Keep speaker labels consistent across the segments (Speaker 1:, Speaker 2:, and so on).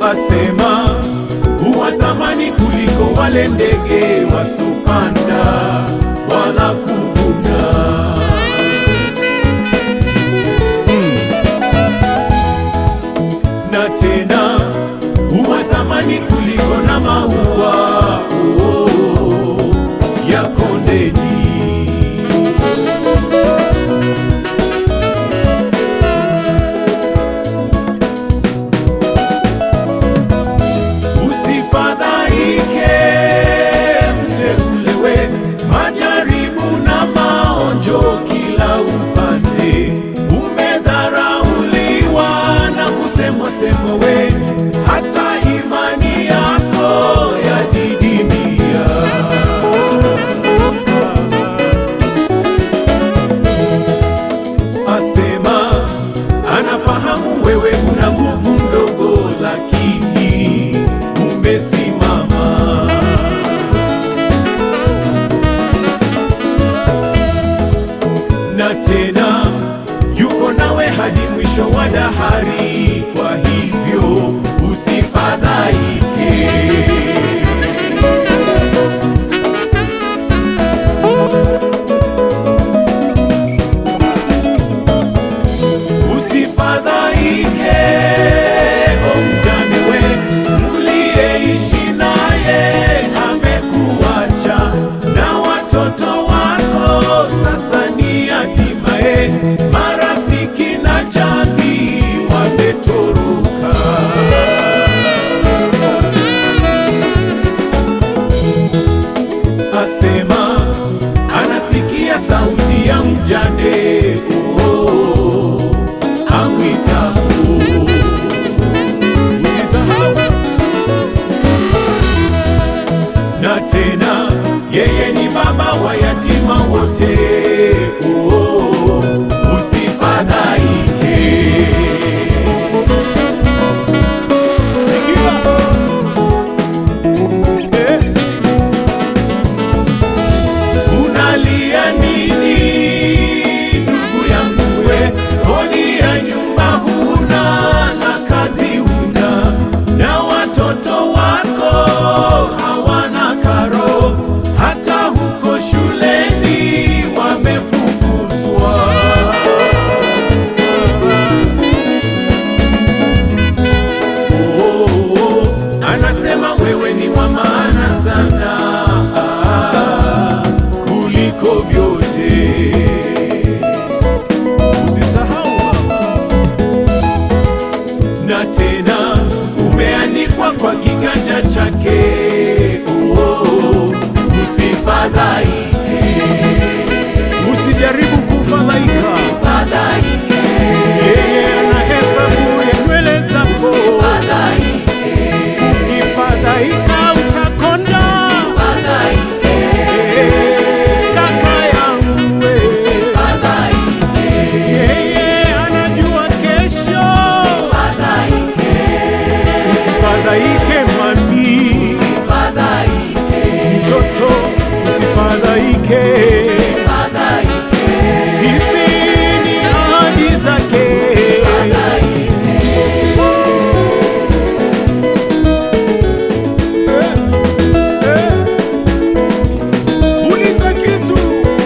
Speaker 1: asema huwa thamani kuliko wale ndege wasopanda wala kuvuna. Na tena huwa thamani kuliko na maua oh, oh, ya kondeni. Usifadhaike mteulewe, majaribu na maonjo kila upande. Umedharauliwa na kusemwa semwa, we hata imani yako yadidimia. Asema anafahamu wewe una nguvu ndogo, lakini umesimama. Na tena yuko nawe hadi mwisho wa dahari, kwa hivyo usifadhaike. Usifadhaike, o mjane we, mliyeishi naye amekuacha, na watoto wako sasa ni hatimaye, marafiki na jamii wametoroka. Asema anasikia sauti ya mjane oh, oh, oh amwitapo. Usisahau na tena, yeye ni baba wa yatima wote. Oh, oh, oh, usifadhaike. Sikia. Eh. Unalia nini ndugu yangu we? Kodi ya nyumba huna na kazi huna, na watoto wako hawana karo, hata huko shuleni wamefukuzwa. Oh, oh, oh, anasema wewe ni wa maana sana ah, kuliko vyote. Usisahau mama, na tena umeandikwa kwa kiganja chake. Oh, oh, usifadhaike, usijaribu kufadhaika. Yeye anahesabu ya nywele zako, ukifadhaika utakonda. Eh, kaka yangu we. Yeye anajua kesho. Usifadhaike mami, mtoto usifadhaike. Hizi ni ahadi zake. Eh, eh. Uliza kitu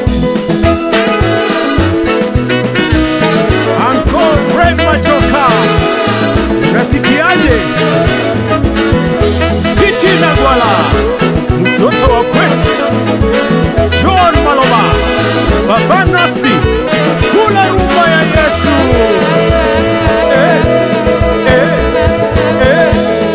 Speaker 1: Uncle Fred Machoka, unasikiaje? Titi Nagwala, mtoto wa kwetu. John Maloba, Baba Nasti, kula rumba ya Yesu. Eh, eh, eh.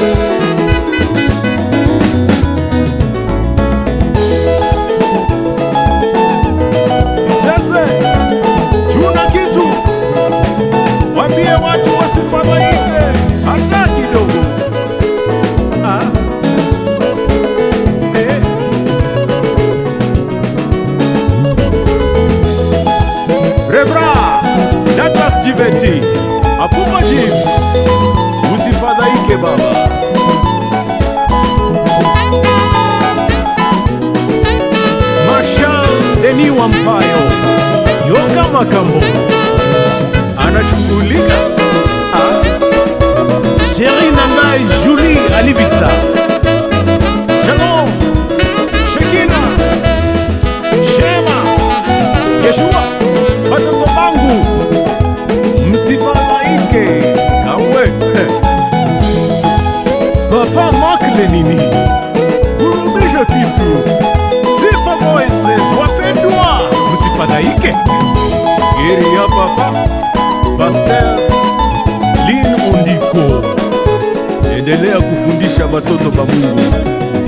Speaker 1: Sasa chuna kitu, wambie watu wasifadhaike hata kidogo. Ah. Eh. Rebra Douglas Jiveti Apupa James, usifadhaike baba. Marshal Deni Wampayo Yoga Makambo anashughulika. Ah. Sheri Nangai Julie Papa Mark Lenini, kurudisha kitu. Sifa Voices, wapendwa, msifadhaike. Geri ya Papa Pasteur Lin Undiko, endelea kufundisha batoto ba Mungu